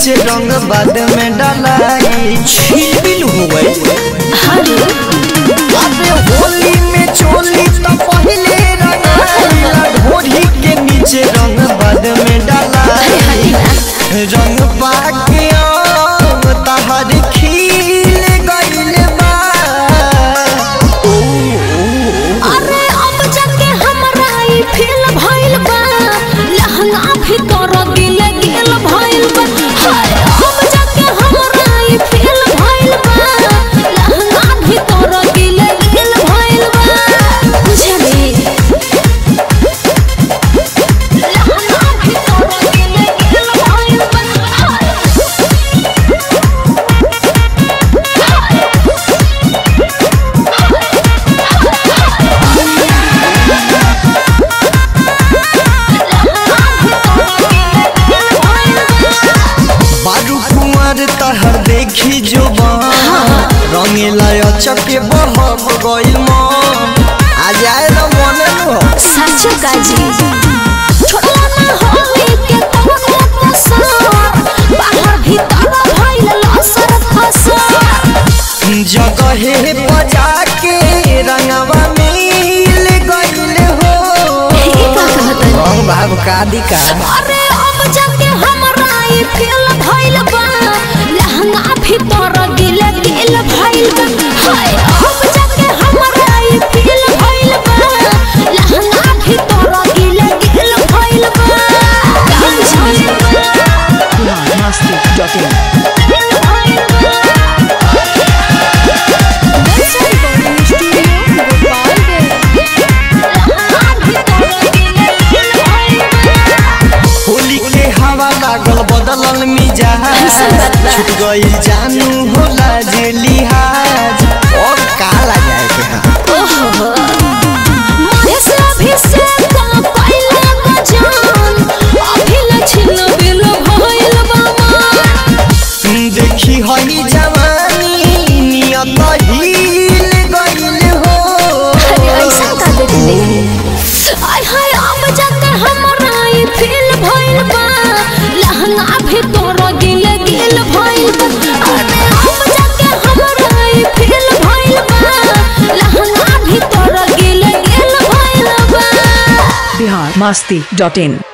नीचे रंग बाद में डलाई छिलबिल हो गई अरे होली में चोली तो पहले रंगाइला ढोरी के नीचे रंग बाद में डलाई रंग पाके आम तहर खिल गइल बा ओ, अरे अब जाके हमरा ई फील भइल बा लहंगा भीतर गिल गिल भइल बा हाय अब जाके हमरा ई फील भइल बा लहंगा भीतर गिल गिल भइल बा बुझली लहंगा भीतर गिल गिल भइल बा हाय बारू कुंवर तहर देखी जो रंगेला चके बहब गइल मन आ जाए न मन हो सच काजी छोड़ला ना होली के तोहरा कसर बाहर भीतर भइल लसर फसर जगहे बजा के रंगवा मिल गइल हो ई का कहतन रंग भाव का दिका अरे अब जाके हमरा ई फील भइल बा लहंगा भीतर गिल गिल भइल बा हाय अब जाके हमरा ई फील भइल बा लहंगा भीतर गिल गिल भइल बा होली के हवा लागल बदलल मिजाज छूट गइल जानू होला जे लिहाज और का लगाए के हा देखी हई जवानी नियत हिल गइल हो भीतर गिल गिल भइल बा अरे अब जाके हमरा ई फील भइल बा लहंगा भीतर गिल गिल भइल बा बिहार मस्ती डॉट इन